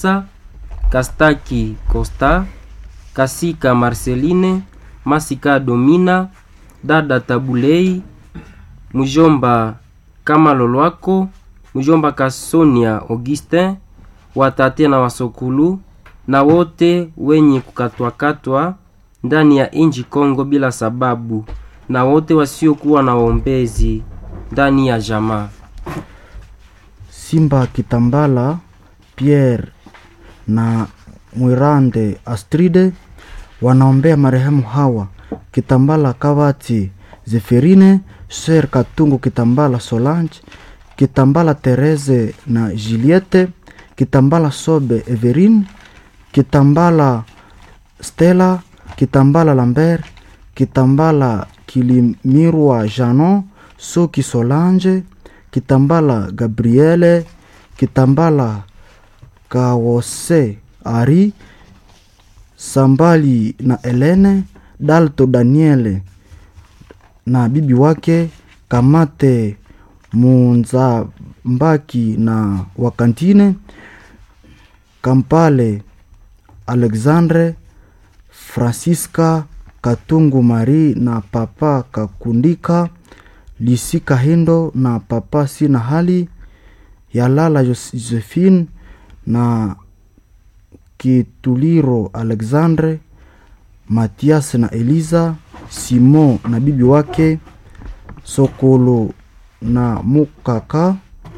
Kastaki Costa, Kasika Marceline, Masika Domina, dada Tabulei, mjomba Kamalolwako, mjomba Kasonia Augustin, watate na wasokulu na wote wenye kukatwakatwa ndani ya inji Kongo bila sababu, na wote wasiokuwa na waombezi ndani ya jamaa. Simba Kitambala Pierre na Mwirande Astride wanaombea marehemu hawa Kitambala Kavati Zeferine, Ser Katungu Kitambala Solange, Kitambala Therese na Juliette, Kitambala Sobe Everine, Kitambala Stella, Kitambala Lambert, Kitambala Kilimirwa Janon, Soki Solange, Kitambala Gabriele, Kitambala Kawose Ari, Sambali na Elene, Dalto Daniele na bibi wake, Kamate Munzambaki na Wakantine, Kampale Alexandre, Francisca Katungu Mari na Papa Kakundika, Lisi Kahindo na Papa Sina Hali, Yalala Josephine na Kituliro Alexandre, Matias na Eliza, Simon na bibi wake, Sokolo na Mukaka,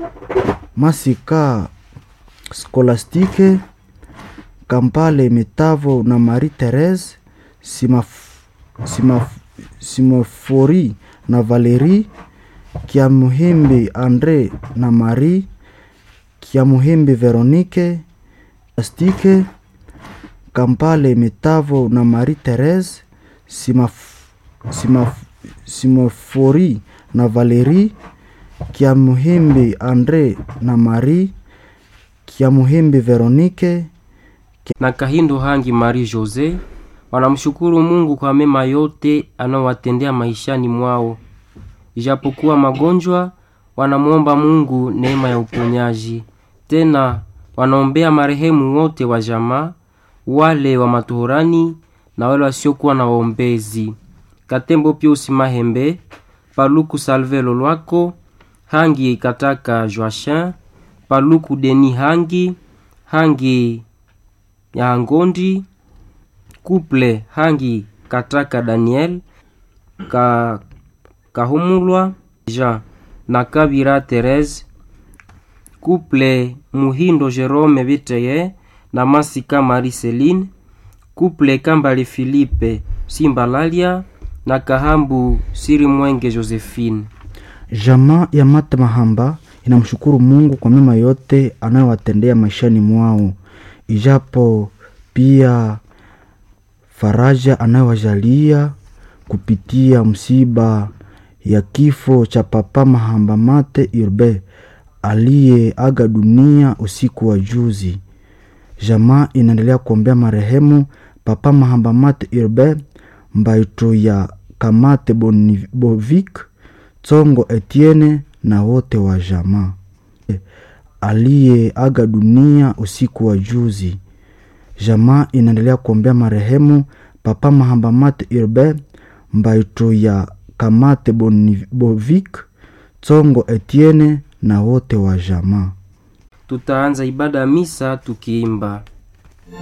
Masika Skolastike, Kampale Metavo na Marie Therese, Simaf, Simaf, Simofori na Valerie, Kiamuhimbi Andre na Marie, Kiamuhimbi Veronique, Astike, Kampale Metavo na Marie Therese, Simaf, Simaf, Simofori na Valerie, Kiamuhimbi Andre na Marie, Kiamuhimbi Veronique, na Kahindo Hangi Marie Jose wanamshukuru Mungu kwa mema yote anayowatendea maishani mwao. Ijapokuwa magonjwa, wanamwomba Mungu neema ya uponyaji. Tena wanaombea marehemu wote wa jamaa, wale wa matohorani na wale wasiokuwa na waombezi. Katembo Piusi Mahembe, Paluku Salve Lolwako, Hangi Kataka Joachin, Paluku Deni Hangi, Hangi ya Ngondi, Kuple Hangi Kataka Daniel, ka, Kahumulwa Jean na Kabira Therese, Kuple Muhindo Jerome Biteye na Masika Marie Celine, Kuple Kambale Philippe Simbalalia na Kahambu Siri Mwenge Josephine. Jamaa ya Mata Mahamba inamshukuru Mungu kwa mema yote anayowatendea maishani mwao, ijapo pia faraja anayowajalia kupitia msiba ya kifo cha Papa Mahamba Mate Urbe aliyeaga dunia usiku wa juzi. Jamaa inaendelea kuombea marehemu Papa Mahamba Mate Urbe Mbaito ya Kamate Bonivik Tsongo Etienne na wote wa jamaa aliyeaga dunia usiku wa juzi. Jamaa inaendelea kuombea marehemu Papa Mahamba Mate Urbe Mbaito ya Kamate Bonivik Tsongo Etienne na wote wa jamaa. Tutaanza ibada ya misa tukiimba